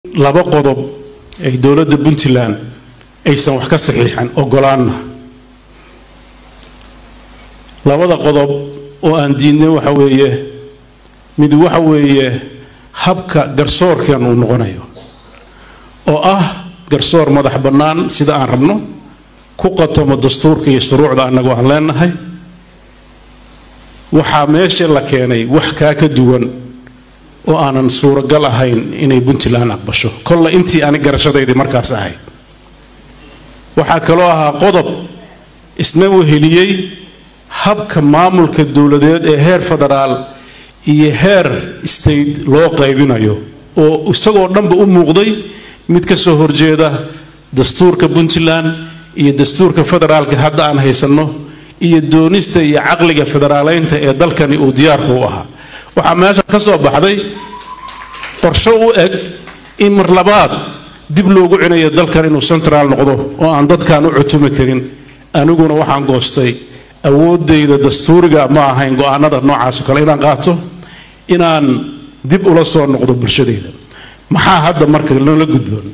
laba qodob ay dowladda puntland aysan wax ka saxiixan ogolaanna labada qodob oo aan diidnay waxa weeye mid waxa weeye habka garsoorkan uu noqonayo oo ah garsoor madax bannaan sida aan rabno ku qatomo dastuurka iyo shuruucda annagu aan leenahay waxaa meesha la keenay wax kaa ka duwan oo aanan suuragal ahayn inay puntland aqbasho kolle intii ani garashadaydii markaas ahayd waxaa kaloo ahaa qodob isna weheliyey habka maamulka dowladeed ee heer federaal iyo heer state loo qaybinayo oo isagoo dhanba u muuqday mid ka soo horjeeda dastuurka puntland iyo dastuurka federaalka hadda aan haysanno iyo doonista iyo caqliga federaaleynta ee dalkani uu diyaarku u ahaa waxaa meesha ka soo baxday qorsho u eg in mar labaad dib loogu cinayo dalkan inuu central noqdo oo aan dadkan u cutumi karin aniguna waxaan goostay awoodayda dastuuriga ma ahayn go-aanada noocaasoo kale inaan qaato inaan dib ula soo noqdo bulshadayda maxaa hadda marka nala gudboon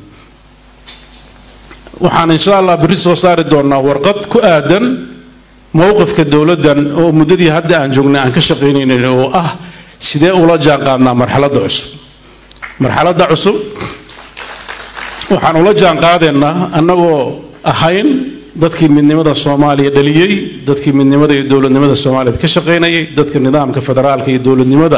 waxaan insha allah berri soo saari doonaa warqad ku aadan mowqifka dowladdan oo muddadii hadda aan joognay aan ka shaqaynaynay oo ah sidee ula jaanqaadnaa marxaladda cusub marxaladda cusub waxaan ula jaanqaadaynaa annagoo ahayn dadkii midnimada soomaaliya dhaliyey dadkii midnimada iyo dowladnimada soomaaliyeed ka shaqaynayay dadka nidaamka federaalka iyo dowladnimada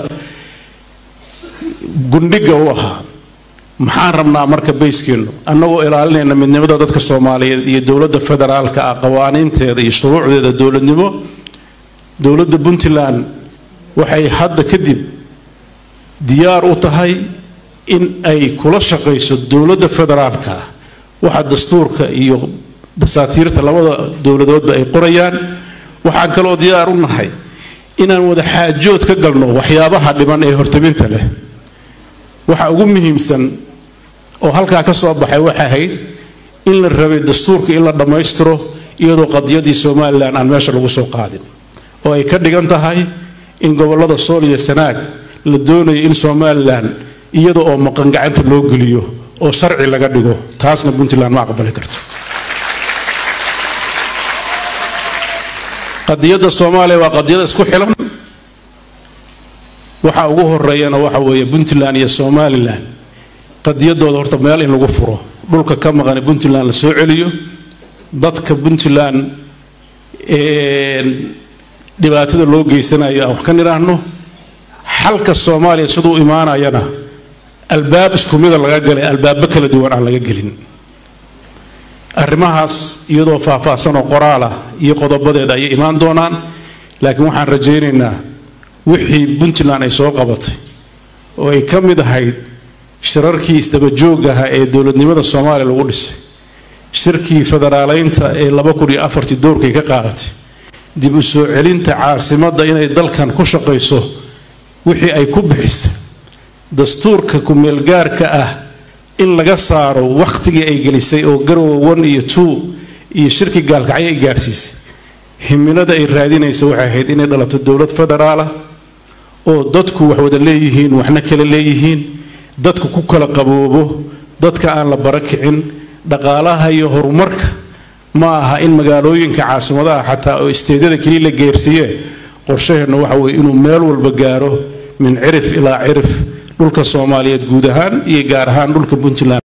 gundhiga u ahaa maxaan rabnaa marka bayskeennu annagoo ilaalinayna midnimada dadka soomaaliyeed iyo dowladda federaalka ah qawaaniinteeda iyo shuruucdeeda dowladnimo dowladda puntland waxay hadda kadib diyaar u tahay in ay kula shaqayso dowladda federaalka ah waxa dastuurka iyo dasaatiirta labada dowladoodba ay qorayaan waxaan kaloo diyaar u nahay inaan wada xaajood ka galno waxyaabaha dhiban ee hortabinta leh waxa ugu muhiimsan oo halkaa ka soo baxay waxay ahayd in la rabay dastuurka in la dhammaystiro iyadoo qadiyadii somalilan aan meesha lagu soo qaadin oo ay ka dhigan tahay in gobollada sool iyo sanaag la doonayo in somalilan iyada oo maqan gacanta loo geliyo oo sharci laga dhigo taasna puntland ma aqbali karto qadiyadda soomaaliya waa qadiyada isku xilan waxa ugu horeeyana waxa weeye puntland iyo somalilan qadiyadooda horta meel in lagu furo dhulka ka maqan puntland la soo celiyo dadka puntland dhibaatada loo geysanayo aan wax ka nidhaahno xalka soomaaliya siduu imaanayana albaab isku mida laga galay albaabo kala duwan aan laga gelin arrimahaas iyadoo faahfaahsan oo qoraal ah iyo qodobadeeda ayay imaan doonaan laakiin waxaan rajaynaynaa wixii puntland ay soo qabatay oo ay ka mid ahayd shirarkii isdabajoog ahaa ee dowladnimada soomaaliya lagu dhisay shirkii federaaleynta ee laba kun iyo afartii doorkay ka qaadatay dib u soo celinta caasimadda inay dalkan ku shaqayso wixii ay ku bixisay dastuurka ku-meelgaarka ah in laga saaro wakhtigii ay gelisay oo garowa one iyo two iyo shirki gaalkacyo ay gaadhsiisay himilada ay raadinaysa waxay ahayd inay dhalato dowlad federaalah oo dadku wax wada leeyihiin waxna kala leeyihiin dadku ku kala qaboobo dadka aan la barakicin dhaqaalaha iyo horumarka ma aha in magaalooyinka caasimadaha xataa oo isteedyada keliya la geersiiye qorshaheenna waxa weye inuu meel walba gaaro min cirif ilaa cirif dhulka soomaaliyeed guud ahaan iyo gaar ahaan dhulka puntland